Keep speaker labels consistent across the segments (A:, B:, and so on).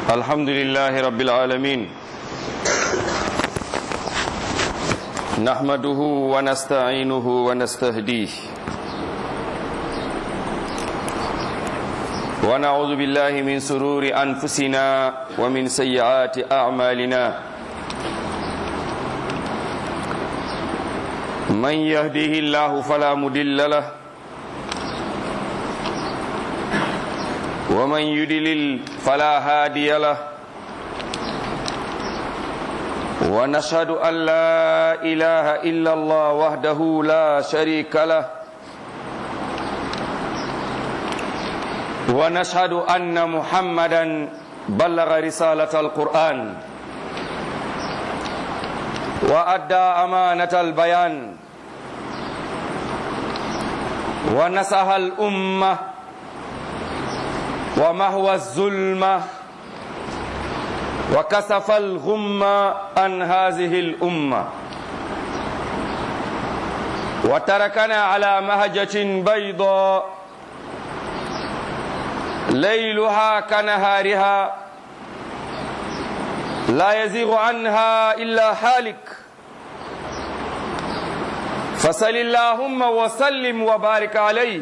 A: الحمد لله رب العالمين نحمده ونستعينه ونستهديه ونعوذ بالله من سرور أنفسنا ومن سيئات أعمالنا من يهده الله فلا مدل له ومن يدلل فلا هادي له ونشهد أن لا إله إلا الله وحده لا شريك له ونشهد أن محمدا بلغ رسالة القرآن وأدى أمانة البيان ونصح الأمة ومهوى الظلمة وكسف الغم عن هذه الأمة وتركنا على مهجة بيضاء ليلها كنهارها لا يزيغ عنها إلا حالك فصل اللهم وسلم وبارك عليه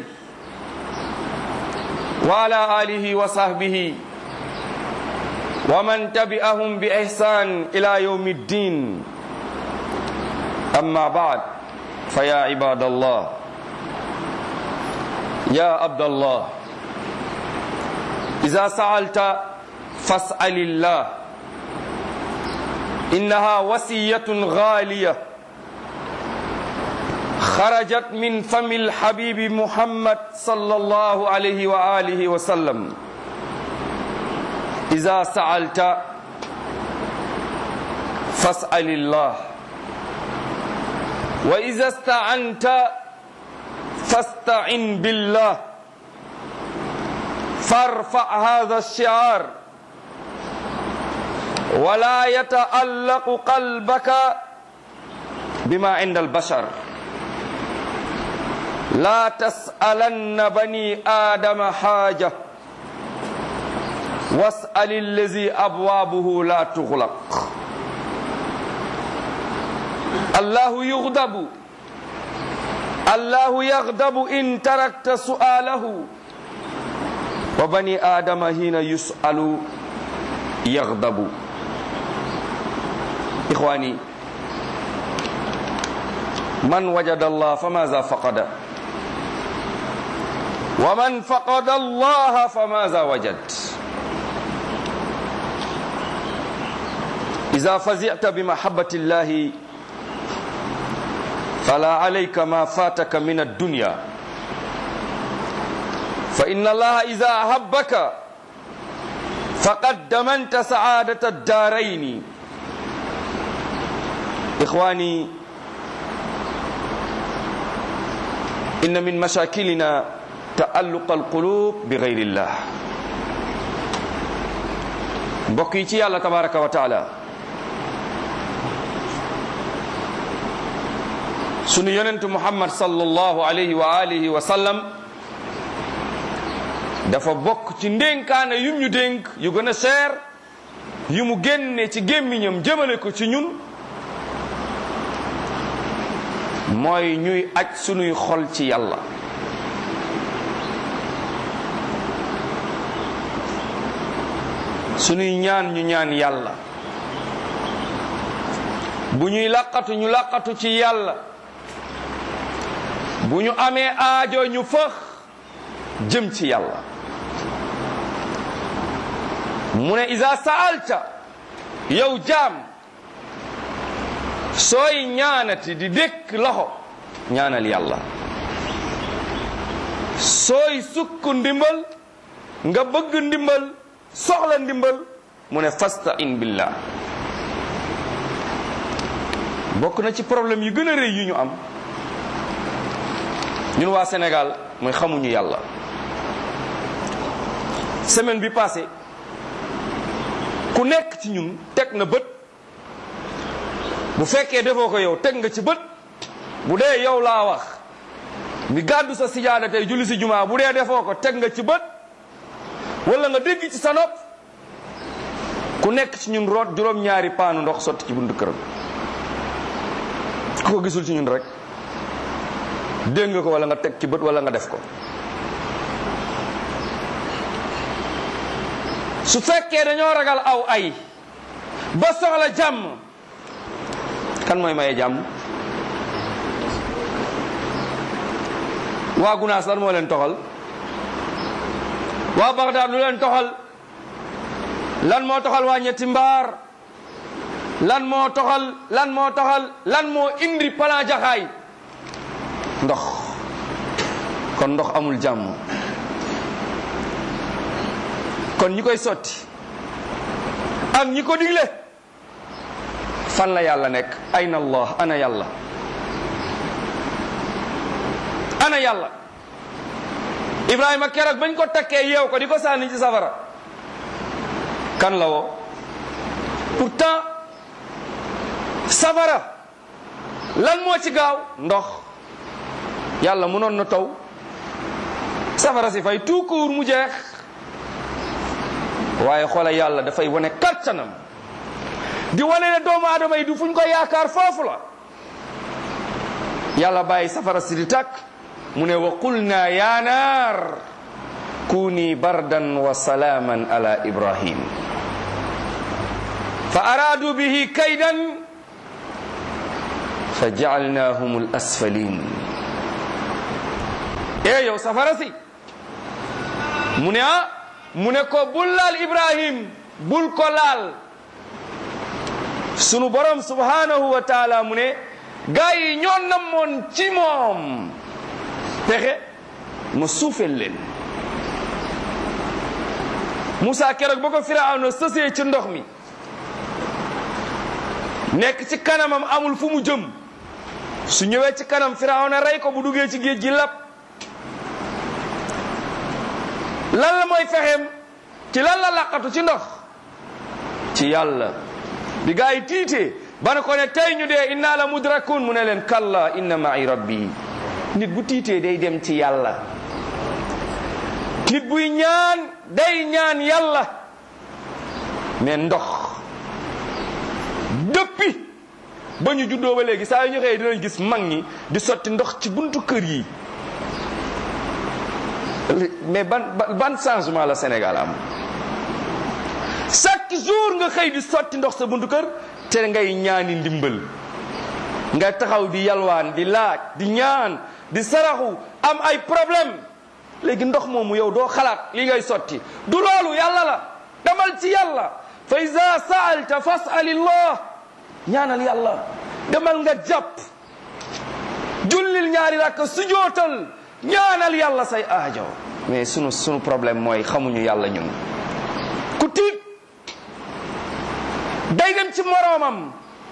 A: وعلى آله وصحبه ومن تبعهم بإحسان إلى يوم الدين أما بعد فيا عباد الله يا عبد الله إذا سألت فاسأل الله إنها وصية غالية خرجت من فم الحبيب محمد صلى الله عليه وآله وسلم إذا سألت فاسأل الله وإذا استعنت فاستعن بالله فارفع هذا الشعار ولا يتألق قلبك بما عند البشر لا تسألن بني آدم حاجة واسأل الذي أبوابه لا تغلق الله يغضب الله يغضب إن تركت سؤاله وبني آدم حين يسأل يغضب إخواني من وجد الله فماذا فقد ومن فقد الله فماذا وجد إذا فزعت بمحبة الله فلا عليك ما فاتك من الدنيا فإن الله إذا أحبك فقد دمنت سعادة الدارين إخواني إن من مشاكلنا تألق القلوب بغير الله mbokk yi ci yàlla tabaraka wa taala sunu yonentu muhammad sallallahu alayhi wa alihi wa sallam dafa bokk ci ndénkaane yum ñu dénk yu gën a seer yu mu génne ci gémmiñam jëmale ko ci ñun mooy ñuy aj sunuy xol ci yàlla sunuy ñaan ñu ñaan yàlla bu ñuy laqatu ñu laqatu ci yàlla bu ñu amee aajo ñu fëx jëm ci yàlla mu ne isa saalta yow jaam sooy ñaanati di dékk loxo ñaanal yàlla sooy sukk ndimbal nga bëgg ndimbal soxla ndimbal mu ne fasta in billah bokk na ci problème yu gën a rëy yu ñu am ñun waa Sénégal mooy xamuñu yàlla semaine bi passé ku nekk ci ñun teg na bët bu fekkee defoo ko yow teg nga ci bët bu dee yow laa wax mi gàddu sa sijaada tey julli si jumaa bu dee defoo ko teg nga ci bët wala nga dégg ci sa nopp ku nekk ci ñun root juróom-ñaari paanu ndox sotti ci buntu këram ku ko gisul ci ñun rek dégg nga ko wala nga teg ci bët wala nga def ko su fekkee dañoo ragal aw ay ba soxla jàmm kan mooy maye jàmm waa gunaas lan moo leen toxal waa Bagdad lu leen toxal lan moo toxal waa ñetti mbaar lan moo toxal lan moo toxal lan moo indi plan jaxaay ndox kon ndox amul jàmm kon ñi koy sotti ak ñi ko digle fan la yàlla nekk ayna allah ana yàlla ana yàlla ibrahima keroog bañ ko takkee yeew ko di ko sànni ci safara kan la woo pourtant safara lan moo ci gaaw ndox yàlla mënoon na taw safara si fay tout court mu jeex waaye xoola yàlla dafay wane kattanam di wane ne doomu aadama yi du fuñ ko yaakaar foofu la yàlla bàyyi safara si di tàkk mu ne wa qulna ya naar kuni bardan wa salaaman ala ibrahim fa araadu bihi kaydan fa jaalnahum al asfalin e yow safara si mu ne ah mu ne ko bul laal ibrahim bul ko laal sunu borom subhanahu wa taala mu ne gaa yi ñoo namoon ci moom pexe ma suufel leen Moussa keroog ba ko Firawna sësee ci ndox mi nekk ci kanamam amul fu mu jëm su ñëwee ci kanam Firawna rey ko bu duggee ci géej gi lap lan la mooy fexeem ci lan la laqatu ci ndox ci yàlla bi gaa yi tiitee ba ne ko ne tey ñu dee inna la mudrakun mu ne leen kalla inna ma'i rabbi nit bu tiitee day dem ci yàlla nit buy ñaan day ñaan yàlla mais ndox depuis ba ñu juddoo ba léegi saa yu ñu xëyee dinañ gis mag ñi di sotti ndox ci buntu kër yi mais ban ban changement la Sénégal am chaque jour nga xëy di sotti ndox sa buntu kër te ngay ñaani ndimbal nga taxaw di yalwaan di laaj di ñaan di saraxu am ay problème léegi ndox moomu yow doo xalaat li ngay sotti du loolu yàlla la demal ci yàlla fa iza saalta fasalillah ñaanal yàlla demal nga jàpp jullil ñaari rakk sujootal ñaanal yàlla say aajo mais sunu sunu problème mooy xamuñu yàlla ñun ku tiit day dem ci moroomam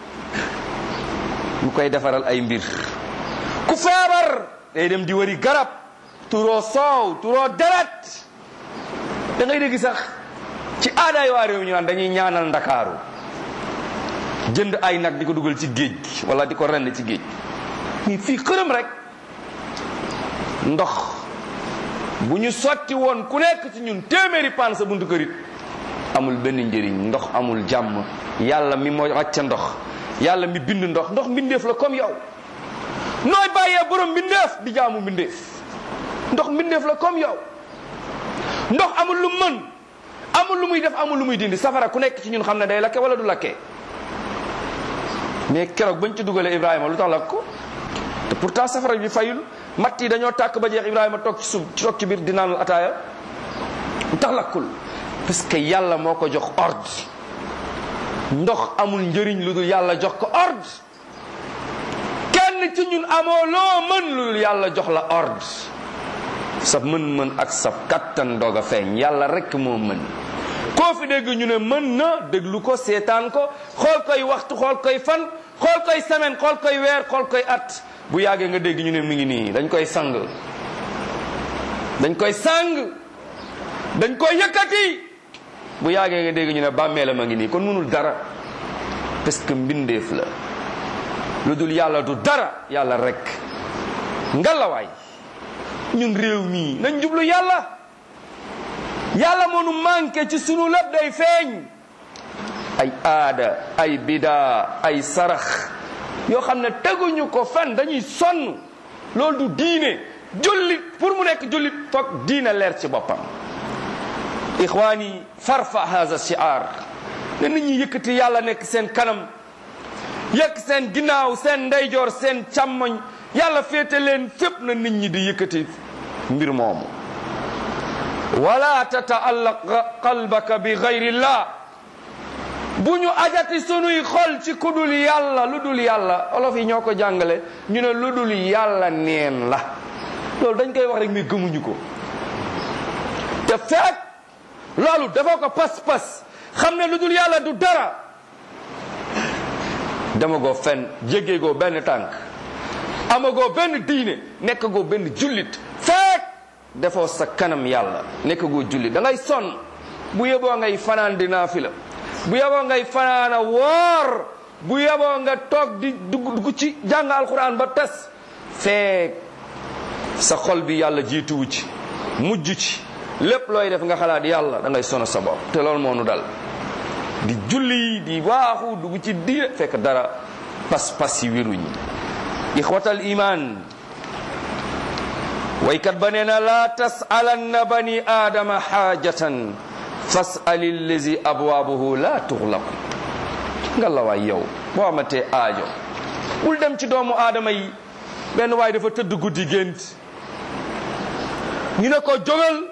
A: mu koy defaral ay mbir ku feebar day dem di wari garab turoo soow turoo deret da ngay dégg sax ci aadaay waa réew ñu naan dañuy ñaanal ndakaaru jënd ay nag di ko dugal ci géej gi wala di ko rend ci géej nii fii xërëm rek ndox bu ñu sotti woon ku nekk ci ñun téeméeri paan sa buntu kërit amul benn njëriñ ndox amul jàmm yàlla mi moo wàcca ndox yàlla mi bind ndox ndox mbindeef la comme yow nooy bàyyee borom mbindeef di jaamu mbindeef ndox mbindeef la comme yow ndox amul lu mën amul lu muy def amul lu muy dindi safara ku nekk ci ñun xam ne day lakke wala du lakkee mais keroog bañ ci dugalee Ibrahima lu tax lakk ko te pourtant safara bi fayul matt yi dañoo tàkk ba jeex Ibrahima toog ci suuf toog ci biir di naanul ataaya lu tax lakkul parce que yàlla moo ko jox ordre ndox amul njëriñ lu dul yàlla jox ko ordre kenn ci ñun amoo loo mën lu dul yàlla jox la ordre sa mën-mën ak sa kattan doog a feeñ yàlla rek moo mën koo fi dégg ñu ne mën na déglu ko seetaan ko xool koy waxtu xool koy fan xool koy semaine xool koy weer xool koy at bu yàggee nga dégg ñu ne mi ngi nii dañ koy sang dañ koy sang dañ koy yëkkati bu yàggee nga dégg ñu ne bàmmeelam a ngi nii kon mënul dara parce que mbindeef la lu dul yàlla du dara yàlla rek ngalawaay ñun réew mii nañ jublu yàlla yàlla moo nu manqué ci sunu lépp day feeñ ay aada ay bidaa ay sarax yoo xam ne teguñu ko fen dañuy sonn loolu du diine jullit pour mu nekk jullit foog diine leer ci boppam ixwaani farfa haza shiar ne nit ñi yëkkati yàlla nekk seen kanam yëkk seen ginnaaw seen ndeyjoor seen càmmoñ yàlla féete leen fépp na nit ñi di yëkkati mbir moomu wala tataallaq qalbaka bi gayrillah bu ñu ajati sunuy xol ci ku dul yàlla lu dul yàlla olof yi ñoo ko jàngale ñu ne lu dul yàlla neen la loolu dañ koy wax rek mais gëmuñu ko te fekk loolu dafa ko pas-pas xam ne lu dul yàlla du dara dama goo fen jéggee goo benn tànk amagoo benn diine nekk goo benn jullit fekk defoo sa kanam yàlla nekk goo jullit da ngay sonn bu yeboo ngay fanaan di naafila bu yeboo ngay fanaan a woor bu yeboo nga toog di dugg dugg ci jàng alquran ba tas fekk sa xol bi yàlla jiituwu ci mujj ci lépp looy def nga xalaat yàlla da ngay sono sa bopp te loolu moo nu dal di julli di waaxu dugg ci diine fekk dara pas-pas yi wéruñ ixwatal iman waykat ba nee na laa tasalanna bani aadama xaajatan fasal allazi abwaabuhu laa tuxlaqu nga la waay yow boo amatee aajo bul dem ci doomu aadama yi benn waay dafa tëdd guddi gént ñu ne ko jógal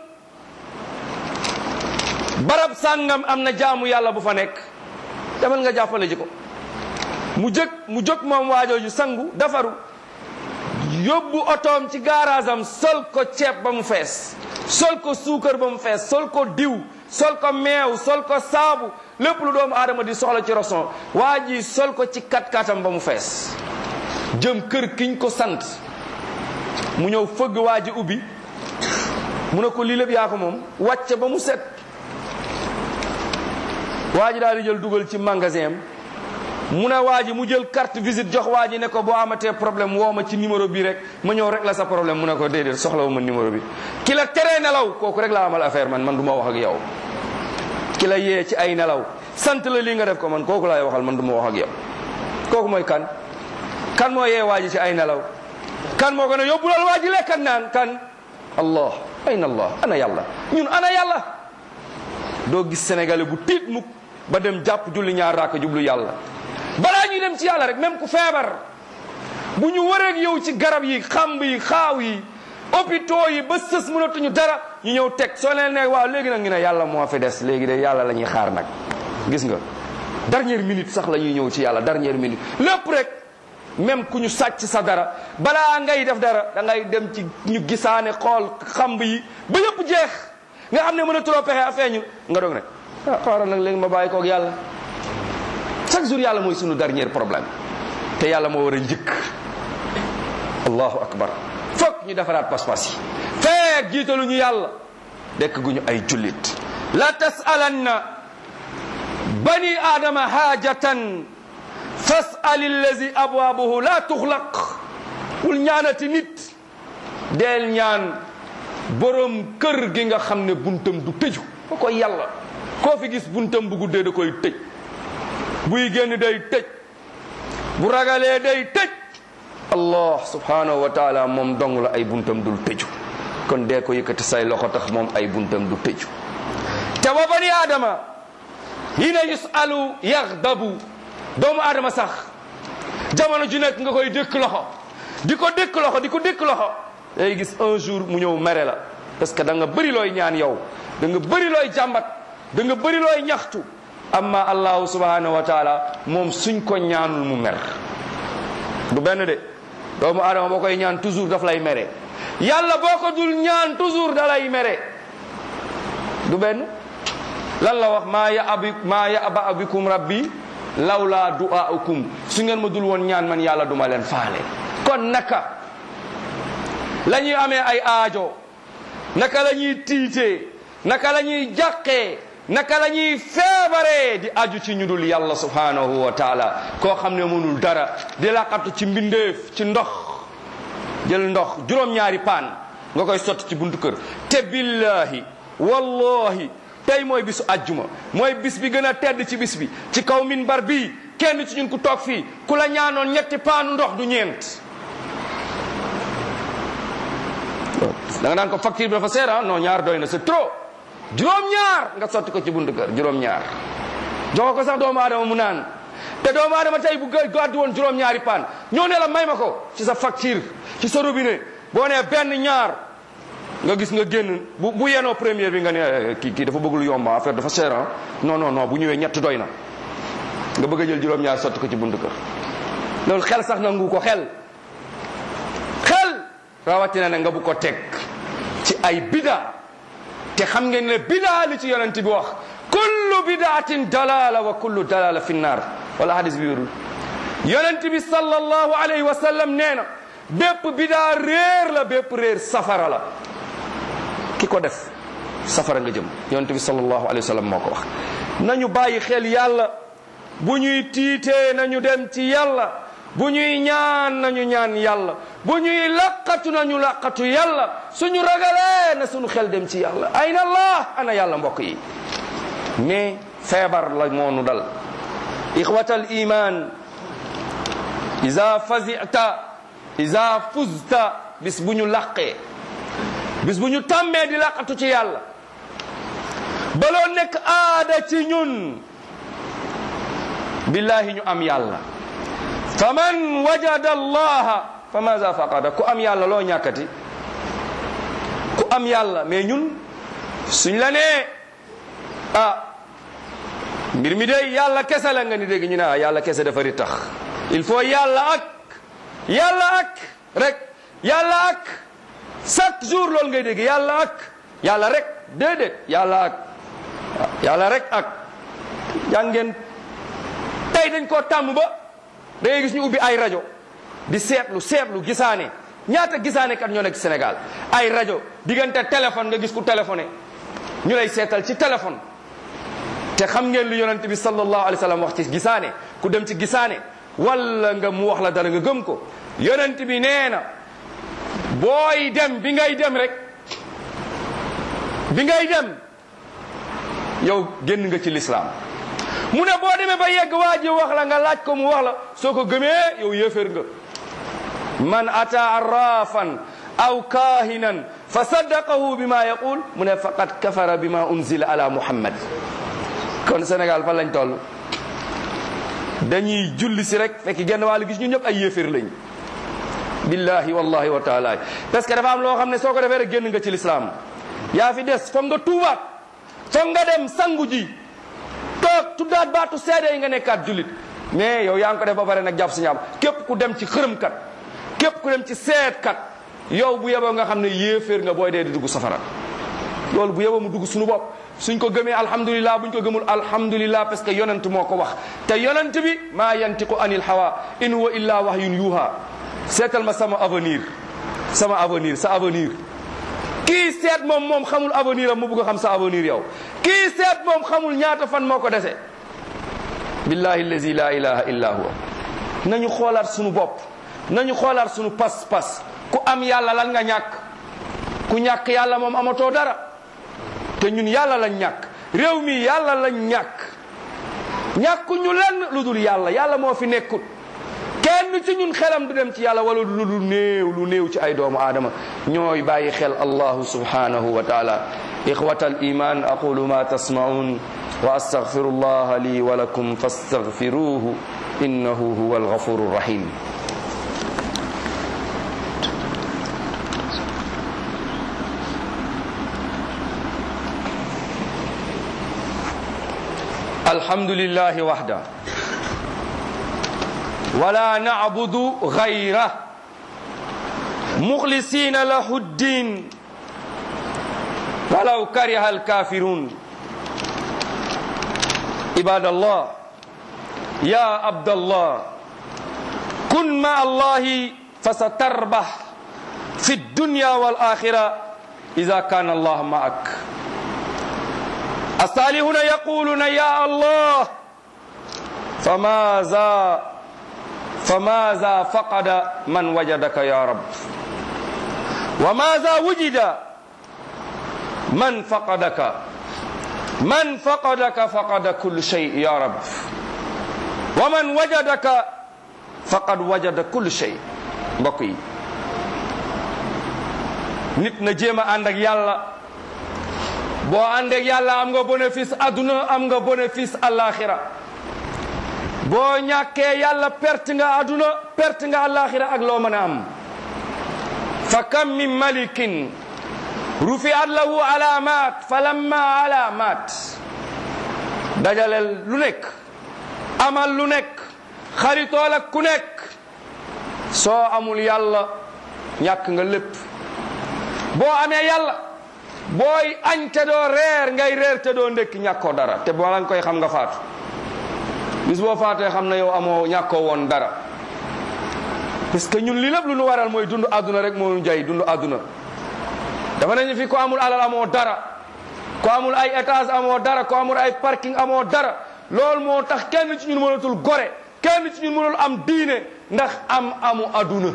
A: barab sàngam am na jaamu yàlla bu fa nekk demal nga jàppale ji ko mu jëg mu jóg moom waajooju sangu dafaru yóbbu otoom ci gaaraasam sol ko ceeb ba mu fees sol ko suukar ba mu fees sol ko diw sol ko meew sol ko saabu lépp lu doomu aadama di soxla ci roson waa ji sol ko ci kat-katam ba mu fees jëm kër kiñ ko sant mu ñëw fëgg waa ji ubbi mu ne ko lii lépp yaa ko moom wàcce ba mu set waa ji daal di jël dugal ci magasin am mu ne waa ji mu jël carte visite jox waa ji ne ko boo amatee problème woo ma ci numéro bi rek ma ñëw rek la sa problème mu ne ko déedéet soxlawu ma numéro bi ki la teree nelaw kooku rek laa amal affaire man man du ma wax ak yow ki la yee ci ay nelaw sant la lii nga def ko man kooku laay waxal man du ma wax ak yow kooku mooy kan kan moo yee waa ji ci ay nelaw kan moo ko ne yóbbulal waa ji lekkat naan kan allah ayna allah ana yàlla ñun ana yàlla doo gis sénégalais bu tiit mukk ba dem jàpp julli ñaar raaka jublu yàlla balaa ñuy dem ci yàlla rek même ku feebar bu ñu wareeg yow ci garab yi xamb yi xaaw yi hôpitaux yi ba sës mënatuñu dara ñu ñëw teg soo leen ne waaw léegi nag ñu ne yàlla moo fi des léegi de yàlla la ñuy xaar nag gis nga dernière minute sax la ñuy ñëw ci yàlla dernière minute lépp rek même ku ñu sàcc sa dara balaa ngay def dara da ngay dem ci ñu gisaane xool xamb yi ba yëpp jeex nga xam ne mën a trop pexe a feeñu nga doog ne ah xaaral nag léegi ma bàyyi koog yàlla chaque jour yàlla mooy sunu dernier problème te yàlla moo war a njëkk allahu akbar foog ñu defaraat pas-pas yi feek jiitalu ñu yàlla dekk gu ñu ay jullit la tasalanna bani aadama haajatan fasal allazi abwaabuhu la tuxlaq wul ñaanati nit deel ñaan borom kër gi nga xam ne buntam du tëju ko koy yàlla koo fi gis buntam bu guddee da koy tëj buy génn day tëj bu ragalee day tëj allah subhanahu wa taala moom dong la ay buntam dul tëju kon dee ko yëkkati say loxo tax moom ay buntam du tëju te wa bani aadama hina yusalu yaxdabu doomu aadama sax jamono ju nekk nga koy dëkk loxo di ko dëkk loxo di ko dëkk loxo day gis un jour mu ñëw mere la parce que da nga bëri looy ñaan yow da nga bëri looy jàmbat da nga bëri looy ñaxtu amma allahu subhanahu wa taala moom suñ ko ñaanul mu mer du benn de doomu aadama boo koy ñaan toujours daf lay mere yàlla boo ko dul ñaan toujours da lay mere du benn lan la wax maa ya abi maa ya aba abikum rabbi lawla du'aukum su ngeen ma dul woon ñaan man yàlla duma leen faale kon naka la ñuy amee ay aajo naka la ñuy tiitee naka la ñuy jàqee naka la ñuy feebaree di aju ci ñu dul yàlla subhanahu wa taala koo xam ne mënul dara di laqatu ci mbindeef ci ndox jël ndox juróom-ñaari paan nga koy sotti ci buntu kër te billahi wallahi tey mooy bisu ajjuma mooy bis bi gën a tedd ci bis bi ci kaw minbar bii kenn ci ñun ku toog fii ku la ñaanoon ñetti paanu ndox du ñeent da nga naan ko facture bi dafa seer ah non ñaar doy na c'est trop juróom-ñaar nga sotti ko ci buntu kër juróom-ñaar jox ko sax doomu aadama mu naan te doomu aadama tey bu gàddu woon juróom-ñaari paan ñoo ne la may ma ko ci sa facture ci sa robinet boo nee benn ñaar nga gis nga génn bu bu yenoo première bi nga ne kii kii dafa bëgg lu yomb affaire dafa cher ah non non non bu ñëwee ñett doy na nga bëgg a jël juróom-ñaar sotti ko ci buntu kër loolu xel sax nangu ko xel xel rawatina ne nga bu ko teg ci ay bida te xam ngeen ne bida li ci yonent bi wax kullu bidaatin dalala wa kullu dalala fi nnar wala hadis bi wérul yonent bi sallallahu alayhi wa sallam nee na bépp bidaa réer la bépp réer safara la ki ko def safara nga jëm yonent bi sallallahu alayhi wa sallam moo ko wax nañu bàyyi xel yàlla bu ñuy tiitee nañu dem ci yàlla bu ñuy ñaan nañu ñaan yàlla bu ñuy laqatu nañu laqatu yàlla suñu ragalee na suñu xel dem ci yàlla ayna allah ana yàlla mbokk yi mais feebar la moonu dal ixwata al iman ida fazita ida fuzta bis bu ñu laqee bis bu ñu tàmmee di laqatu ci yàlla baloo nekk aada ci ñun billahi ñu am yàlla fa man wajada allaha fa maza faqada ku am yàlla loo ñàkkati ku am yàlla mais ñun suñ la nee ah mbir mi day yàlla kese la nga ni dégg ñu ne ah yàlla kese dafa ri tax il faut yàlla ak yàlla ak rek yàlla ak chaque jour loolu ngay dégg yàlla ak yàlla rek déedéet yàlla ak yàlla rek ak jàngeen tey dañ koo tàmm ba da ngay gis ñu ubbi ay rajo di seetlu seetlu gisaane ñaata gisaane kat ñoo nekk Sénégal ay rajo diggante téléphone nga gis ku téléphoné ñu lay seetal ci téléphone te xam ngeen lu yonent bi sallallahu alayhi wa sallam wax ci gisaane ku dem ci gisaane wala nga mu wax la dara nga gëm ko yonent bi nee na booy dem bi ngay dem rek bi ngay dem yow génn nga ci lislaam mu ne boo demee ba yegg waa ji wax la nga laaj ko mu wax la soo ko gëmee yow yéeféer nga man ata arrafan aw kahinan fa saddaqahu bima yaqul mu ne faqad kafara bima unzila ala muhammad kon Sénégal fan lañ toll dañuy julli si rek fekk genn wàllu gis ñu ñëpp ay yéeféer lañ billahi wallahi wa taala parce que dafa am loo xam ne soo ko defee rek génn nga ci lislaam yaa fi des foog nga tuubaat foog nga dem sangu ji toog tuddaat baatu seede yi nga nekkaat jullit mais yow yaa ngi ko def ba pare nag jàpp si ñaam képp ku dem ci xërëmkat képp ku dem ci seetkat yow bu yeboo nga xam ne yéeféer nga booy dee di dugg safara loolu bu yeboo mu dugg suñu bopp suñ ko gëmee alhamdulilah buñ ko gëmul alhamdulilah parce que yonent moo ko wax te yonent bi maa yantiqu anil hawa in huwa illa wahyun yuha seetal ma sama avenir sama avenir sa avenir kii seet moom moom xamul avenir am mu bëgg a xam sa avenir yow kii seet moom xamul ñaata fan moo ko dese billahi allazi la ilaha illa huwa nañu xoolaat sunu bopp nañu xoolaat sunu pas-pas ku am yàlla lan nga ñàkk ku ñàkk yàlla moom amatoo dara te ñun yàlla lañ ñàkk réew mi yàlla lañ ñàkk ñàkku ñu lenn lu dul yàlla yàlla moo fi nekkut kenn ci ñun xelam du dem ci yàlla wala lu lu néew lu néew ci ay doomu aadama ñooy bàyyi xel allahu subhanahu wa taala ixwata al iman aqulu ma tasmaun wa astaghfiru allaha li wa lakum fastaghfiruhu innahu huwa alghafuru rahim الحمد لله وحده ولا نعبد غيره مخلصين له الدين ولو كره الكافرون عباد الله يا عبد الله كن مع الله فستربح في الدنيا والآخرة إذا كان الله معك الصالحون يقولون يا الله فماذا فماذا فقد من وجدك يا رب وماذا وجد من فقدك man faqadaka faqada kullu shay ya rab wa man wajadaka faqad wajada kullu shay mbokk yi nit na jéem a ànd ak yàlla boo ànd ak yàlla am nga bénéfice adduna am nga bénéfice alaxira boo ñàkkee yàlla perte nga adduna perte nga alaxira ak loo mën a am fa kam min malikin rufiat lahu alamat fa lamma alamat dajaleel lu nekk amal lu nekk xaritool ak ku nekk soo amul yàlla ñàkk nga lépp boo amee yàlla booy añ te doo reer ngay reer te doo ndekki ñàkkoo dara te bala nga koy xam nga faatu bis boo faatee xam na yow amoo ñàkkoo woon dara parce que ñun li lépp lu nu waral mooy dund àdduna rek moo ñu jay dund àdduna dafa nañu fi ko amul alal amoo dara ko amul ay étage amoo dara ko amul ay parking amoo dara loolu moo tax kenn ci ñun mënatul gore kenn ci ñun mënul am diine ndax am amu àdduna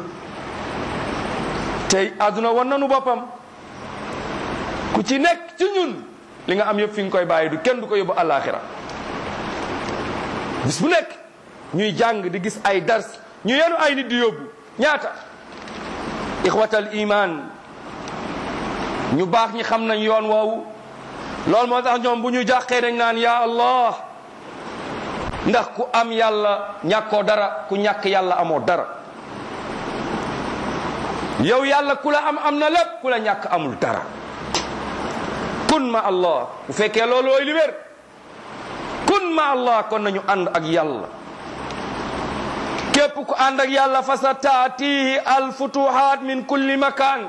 A: tey àdduna wan nanu boppam ku ci nekk ci ñun li nga am yëpp fi nga koy bàyyi du kenn du ko yóbbu àllaaxira bis bu nekk ñuy jàng di gis ay dars ñu yenu ay nit di yóbbu ñaata ixwatal iman ñu baax ñi xam nañ yoon woowu loolu moo tax ñoom bu ñu jàqee dañ naan ya allah ndax ku am yàlla ñàkkoo dara ku ñàkk yàlla amoo dara yow yàlla ku la am am na lépp ku la ñàkk amul dara kun ma allah bu fekkee loolu ooy li wér kun ma allah kon nañu ànd ak yàlla képp ku ànd ak yàlla fa sa taatihi alfutuhat min kulli makan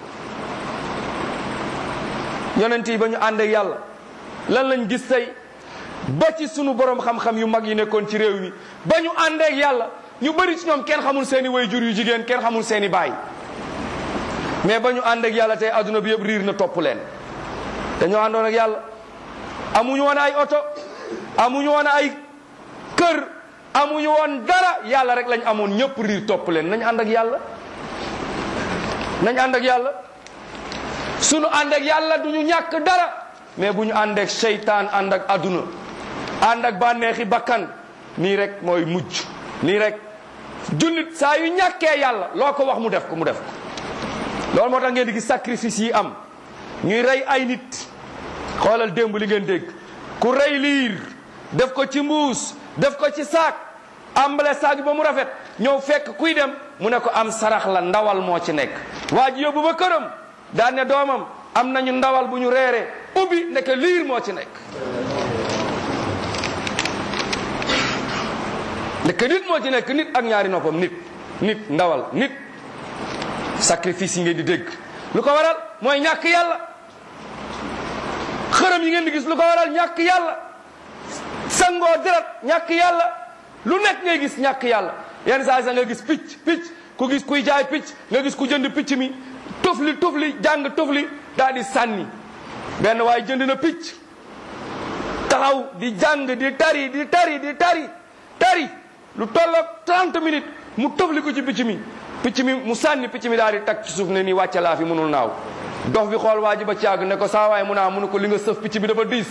A: yonent yi ba ñu ànd ak yàlla lan lañ gis tey ba ci sunu borom xam-xam yu mag yi nekkoon ci réew mi ba ñu ànd ak yàlla ñu bëri ci ñoom kenn xamul seeni way jur yu jigéen kenn xamul seeni baay mais ba ñu ànd ak yàlla tey adduna bi yëpp riir na topp leen dañoo àndoon ak yàlla amuñu woon ay oto amuñu woon ay kër amuñu woon dara yàlla rek lañ amoon ñëpp riir topp leen nañ ànd ak yàlla nañ ànd ak yàlla sunu ànd ak yàlla du ñu ñàkk dara mais bu ñu ànd ak seytaan ànd ak adduna ànd ak bànneexi bakkan nii rek mooy mujj nii rek jullit saa yu ñàkkee yàlla loo ko wax mu def ko mu def ko loolu moo tax ngeen di gis sacrifice yi am ñuy rey ay nit xoolal démb li ngeen dégg ku rey liir def ko ci mbuus def ko ci saak ambale saak bi ba mu rafet ñëw fekk kuy dem mu ne ko am sarax la ndawal moo ci nekk waa ji yóbbu ba këram daan ne doomam am nañu ndawal bu ñu reere ubbi nekk liir moo ci nekk nekk nit moo ci nekk nit ak ñaari noppam nit nit ndawal nit sacrifice yi ngeen di dégg lu ko waral mooy ñàkk yàlla xërëm yi ngeen di gis lu ko waral ñàkk yàlla sangoo deret ñàkk yàlla lu nekk ngay gis ñàkk yàlla yenn saa sa nga gis picc picc ku gis kuy jaay picc nga gis ku jënd picc mi tufli tufli jàng tufli daal di sànni benn waaye jënd na picc taxaw di jàng di tari di tari di tari tari lu tolloog 30 minutes mu tufli ko ci picc mi picc mi mu sànni picc mi daal di tag ci suuf ne nii wàcce laa fi mënul naaw dox bi xool waa ji ba caag ne ko saa waay mu naa mu ne ko li nga sëf picc bi dafa diis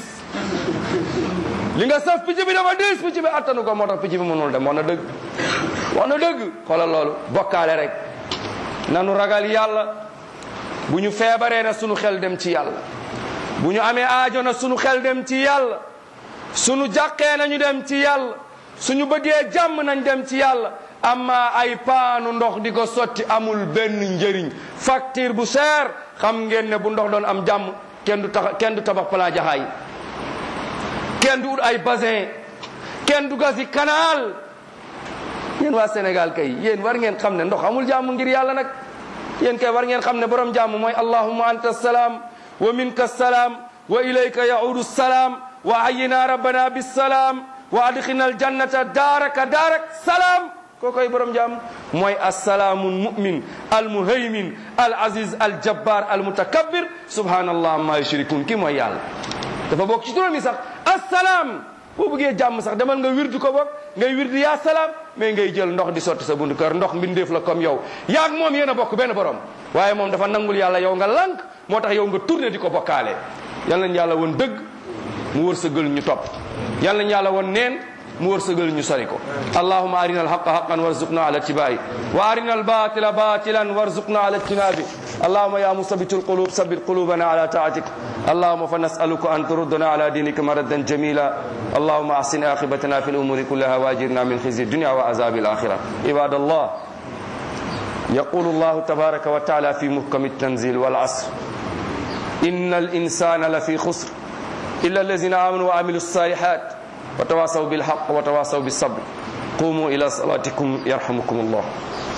A: li nga sëf picc bi dafa diis picc bi attanu ko moo tax picc bi mënul dem wax na dëgg wax na dëgg xoolal loolu bokkaale rek nanu ragal yàlla bu ñu feebaree na sunu xel dem ci yàlla bu ñu amee aajo na sunu xel dem ci yàlla sunu jàqee nañu dem ci yàlla suñu bëggee jàmm nañ dem ci yàlla amma ay paanu ndox di ko sotti amul benn njëriñ facture bu cher xam ngeen ne bu ndox doon am jàmm kenn du tax kenn du tabax plan jaxaay kenn du ut ay bassin kenn du gasi canal yéen waa Sénégal kay yéen war ngeen xam ne ndox amul jàmm ngir yàlla nag yéen kay war ngeen xam ne borom jàmm mooy allahumma anta salaam wa minka salaam wa ilayka yaudu salaam wa ayyina rabbana bisalaam wa adxina aljannata daaraka daarak salaam koo koy borom jàmm mooy assalaamu mumin almuhaymin al aziz al jabbar al mutakabbir subhanallah amma yushrikun ki mooy yàlla dafa bokk ci turam yi sax assalaam boo bëggee jàmm sax demal nga wirdu ko bokk ngay wirdu yaa salaam mais ngay jël ndox di sotti sa buntu kër ndox mbindeef la comme yow yaag moom yéen a bokk benn borom waaye moom dafa nangul yàlla yow nga lànk moo tax yow nga tourné di ko bokkaale yal nañ yàlla woon dëgg mu wërsëgal ñu topp yal nañu yàlla won neen mu wërsëgal ñu sori ko allahuma arina alhaqa haqan warzuqna ala tibai wa arina albatila batilan warzuqna ala ijtinabi اللهم يا مثبت القلوب ثبت قلوبنا على طاعتك اللهم فنسألك أن تردنا على دينك مردا جميلا اللهم أحسن عاقبتنا في الأمور كلها واجرنا من خزي الدنيا وعذاب الآخرة عباد الله يقول الله تبارك وتعالى في محكم التنزيل والعصر إن الإنسان لفي خسر إلا الذين آمنوا وعملوا الصالحات وتواصوا بالحق وتواصوا بالصبر قوموا إلى صلاتكم يرحمكم الله